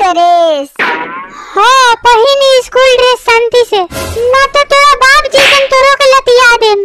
Dress हाँ पहिनी school dress शांति से ना तो तोरा बाप जी तुम तोरो के लतिया देम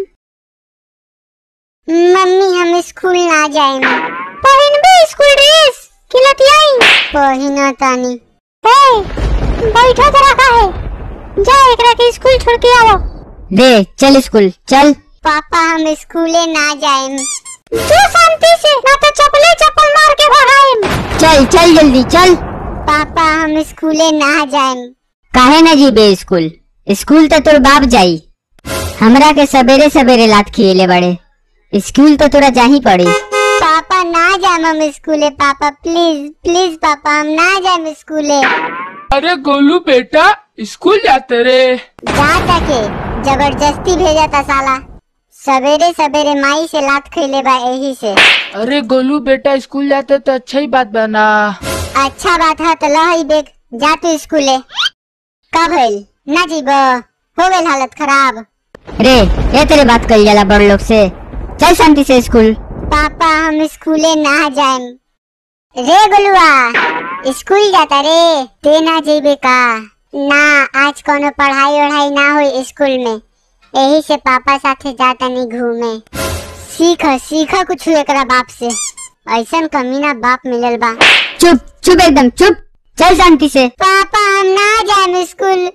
मम्मी हम स्कूल ना जाएम पहिनबे स्कूल ड्रेस कि लतियाई पहिना तानी ए बैठो जरा का है जा एकरा के स्कूल छोड़ के आओ दे चल स्कूल चल पापा हम स्कूले ना जाएम जो शांति से ना तो चपले चप्पल मार के भगाएम चल चल जल्दी चल पापा हम स्कूले ना जाएम काहे न जीबे स्कूल स्कूल तो तोर बाप जाई हमरा के सवेरे सवेरे लात खिएले बड़े स्कूल तो तोरा जाही पड़ी पापा ना जाएम हम स्कूले पापा प्लीज प्लीज पापा हम ना जाएम स्कूले अरे गोलू बेटा स्कूल जाते रे जा तके जबरदस्ती भेजा था साला सवेरे सवेरे माई से लात खैले बा यही से अरे गोलू बेटा स्कूल जाते तो अच्छा ही बात बना अच्छा बात है तो लही बेग जा तू स्कूले कब भइल ना जीब हो गइल हालत खराब रे ये तेरे बात कल जाला बड़ लोग से चल शांति से स्कूल पापा हम स्कूले ना जाएम रे गोलुआ स्कूल जाता रे ते ना जेबे का ना आज कोनो पढ़ाई वढ़ाई ना हुई स्कूल में यही से पापा साथे जाता नहीं घूमे सीख सीख कुछ एकरा बाप से ऐसन कमीना बाप मिलल बा चुप चुप एकदम चुप चल शांति से पापा हम ना जाएम स्कूल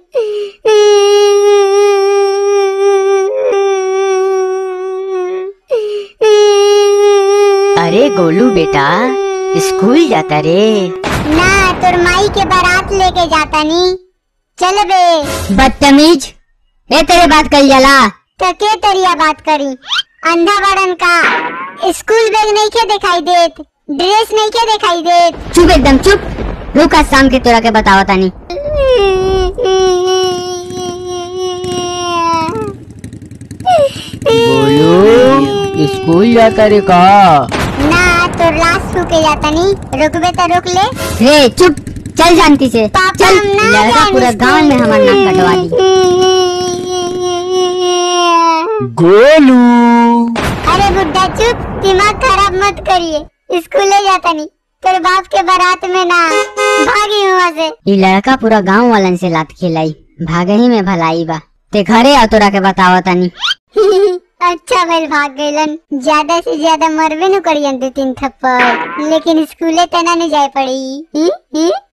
अरे गोलू बेटा स्कूल जाता रे ना तोर माई के बारात लेके जाता नी चल बे बदतमीज ये तेरे बात कल जाला तो के तरिया बात करी अंधा बड़न का स्कूल बैग नहीं के दिखाई देत ड्रेस नहीं के दिखाई देत चुप एकदम चुप रुका शाम के तोरा के बतावा तानी गोलू स्कूल जाता रे का ना तो लाश के जाता नी रुकबे तो रुक ले रे चुप चल शांति से पापा चल हम ना लड़का जाएंगे पूरा गांव में हमारा नाक कटवा दी गोलू अरे बुड्ढा चुप दिमाग खराब मत करिए स्कूले जाता नहीं तेरे बाप के बारात में ना भागी वहाँ से ये लड़का पूरा गांव वालन से लात खिलाई भागे ही में भलाई बा ते घरे आ तोरा के बतावा तानी अच्छा भेल भाग गइलन ज्यादा से ज्यादा मरबे न करियन दो तीन थप्पड़ लेकिन स्कूले तना नहीं जाए पड़ी ही? ही?